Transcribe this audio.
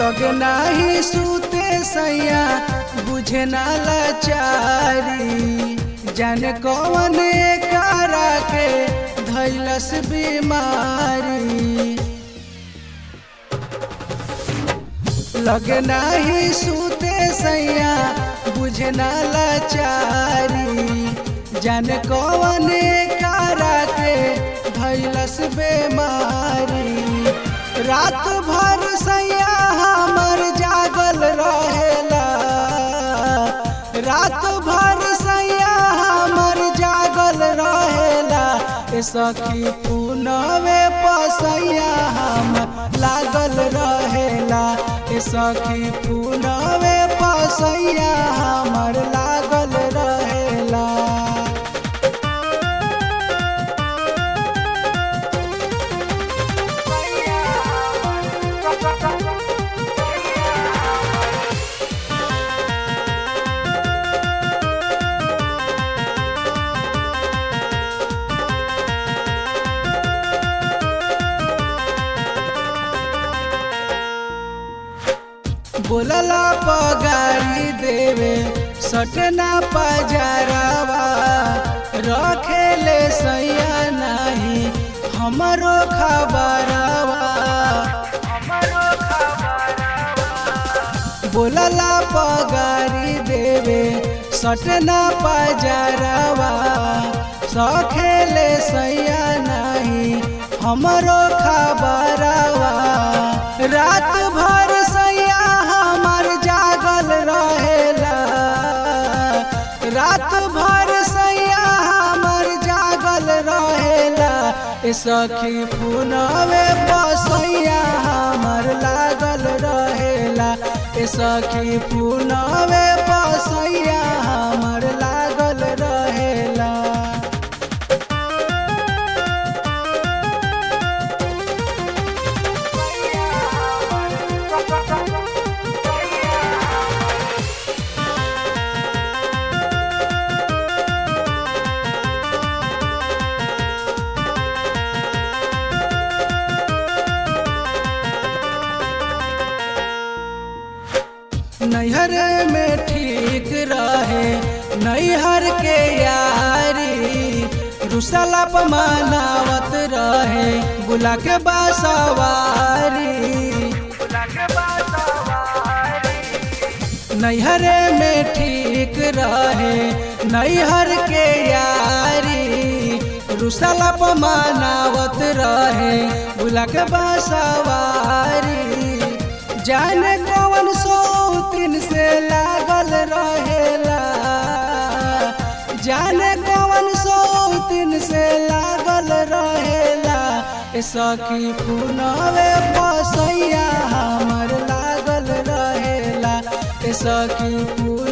लग नाही सूते सैया बुझे ना लाचारी जाने कौन करा के धैलस बीमारी लग नाही सूते सैया बुझे ना लाचारी जाने कौन करा के धैलस बीमारी रात भर सैया हमर जागल रहेला रात भर सैया हमर जागल रहेला ए सखी पुनवे पसैया हम लागल रहेला ए सखी पुनवे पसैया हमर लागल रहेला बोलला पगारी देवे सटना पजारावा रखेले सैया नाही हमरो खबरवा बोलला पगारी देवे सटना पजारावा सखेले सैया नाही हमरो खबरवा रात भर सैया हमर जागल रहेला रात भर सैया हमर जागल रहेला ए सखी पुनवे बसैया हमर लागल रहेला ए सखी पुनवे बसैया हमर लागल रहेला नैहर में ठीक रहे नैहर के यारी रुसला मनावत रहे बुला के बासवारी नैहर में ठीक रहे नैहर के यारी रुसला मनावत रहे बुला के बासवारी जाने कौन सौ तीन से लागल रहेला जाने कौन सौ तीन से लागल रहेला ए सखी पुनवे बसैया हमर लागल रहेला ए सखी पुन